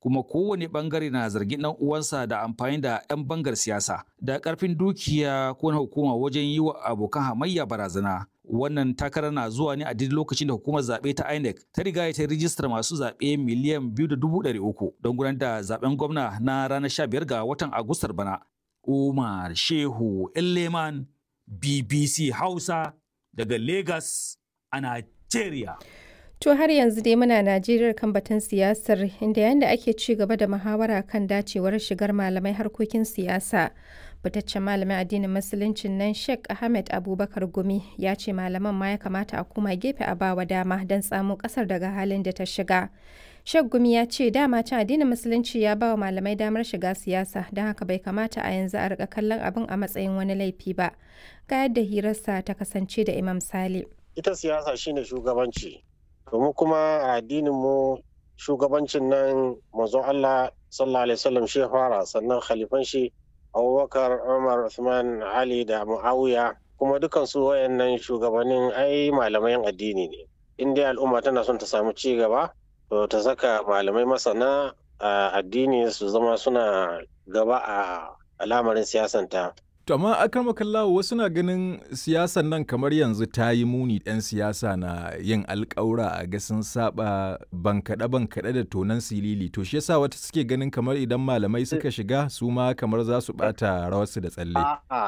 kuma kowane bangare na zargin dan uwansa da amfani da 'yan bangar siyasa da karfin dukiya ko na hukuma wajen yi wa abokan hamayya barazana wannan takarar na zuwa ne a duk lokacin da hukumar zaɓe ta INEC ta riga ta rijistar masu zaɓe miliyan biyu da dubu ɗari uku don gudanar da zaɓen gwamna na ranar sha biyar ga watan Agustar bana. Umar Shehu Leman BBC Hausa daga Lagos a Nigeria. To har yanzu dai muna Najeriya kan batun siyasar inda yanda ake ci gaba da muhawara kan dacewar shigar malamai harkokin siyasa. Fitaccen malamin addinin musuluncin nan Sheikh Ahmed Abubakar Gumi ya ce malaman ma ya kamata a koma gefe a bawa dama don tsamo kasar daga halin da ta shiga. Sheikh Gumi ya ce dama can addinin musulunci ya ba wa malamai damar shiga siyasa don haka bai kamata a yanzu a rika kallon abin a matsayin wani laifi ba. Ga yadda hirarsa ta kasance da Imam Sale. Ita siyasa shine shugabanci. domin kuma a addinin mu shugabancin nan manzon Allah sallallahu alaihi wasallam shi fara sannan khalifan shi Abubakar Umar Usman Ali da Muawiya kuma dukan su wayannan shugabannin ai malamai addini ne in dai al'umma tana son ta samu ci gaba to ta saka malamai masana a addini su zama suna gaba a al'amarin siyasanta To amma akramakallahu wasu na ganin siyasan nan kamar yanzu ta yi muni ɗan siyasa na yin alƙawura a ga sun saba bankaɗe bankaɗe da tonan silili to shi yasa wata suke ganin kamar idan malamai suka shiga su ma kamar za su ɓata rawarsu da tsalle. A'a,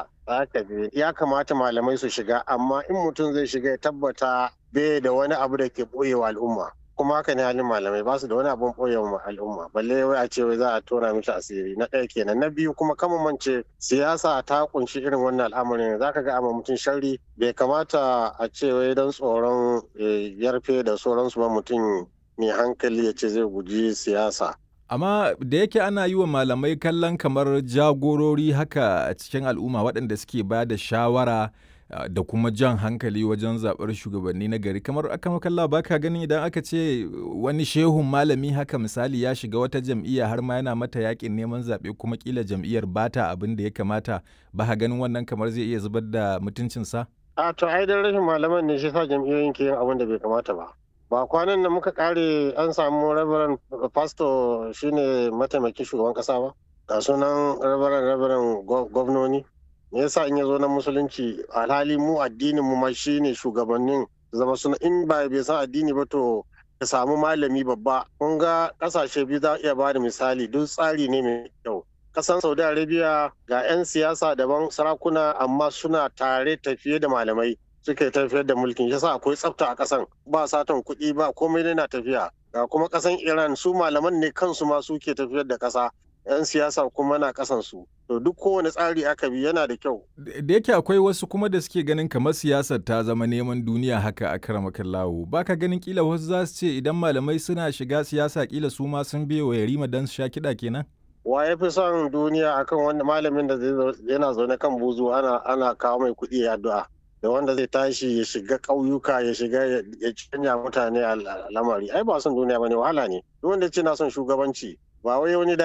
ya kamata malamai su shiga amma in mutum zai shiga ya tabbata bai da wani abu da ke ɓoyewa al'umma. kuma haka ne halin malamai ba su da wani abun ɓoye wa al'umma balle wai a ce wai za a tona mishi asiri na ɗaya kenan na biyu kuma kama mance siyasa ta kunshi irin wannan al'amarin za ka ga amma mutum sharri bai kamata a ce wai don tsoron yarfe da sauransu ba mutum mai hankali ya ce zai guji siyasa Amma da yake ana yi wa malamai kallon kamar jagorori haka a cikin al'umma waɗanda suke ba da shawara da kuma jan hankali wajen zaɓar shugabanni na gari kamar aka makalla ba ka ganin idan aka ce wani shehun malami haka misali ya shiga wata jam'iyya har ma yana mata yakin neman zaɓe kuma kila jam'iyyar bata abin da ya kamata ba ka ganin wannan kamar zai iya zubar da mutuncinsa? a to ai dan rashin malaman ne shi sa jam'iyyoyin ke yin abin da bai kamata ba ba kwanan da muka kare an samu rabaran pastor shine mataimakin shugaban kasa ba ga sunan rabaran rabaran gwamnoni me yasa in ya zo na musulunci alhali mu addinin mu ma shine shugabannin zama suna in ba bai san addini ba to ka samu malami babba kun ga kasashe biyu za iya bada misali duk tsari ne mai kyau kasan saudi arabia ga 'yan siyasa daban sarakuna amma suna tare tafiye da malamai suke tafiyar da mulkin yasa akwai tsafta a kasan ba satan kuɗi ba komai na tafiya ga kuma kasan iran su malaman ne kansu ma suke tafiyar da kasa 'yan siyasa kuma na kasansu to duk kowane tsari aka bi yana da kyau da yake akwai wasu kuma da suke ganin kamar siyasar ta zama neman duniya haka a karamakan lawo ba ka ganin kila wasu za su ce idan malamai suna shiga siyasa kila su ma sun biye wa yarima don su sha kiɗa kenan wa ya fi son duniya akan wanda malamin da yana zaune kan buzu ana ana kawo mai kuɗi ya addu'a da wanda zai tashi ya shiga ƙauyuka ya shiga ya canja mutane a lamari ai ba son duniya bane wahala ne duk wanda ce na son shugabanci ba wai wani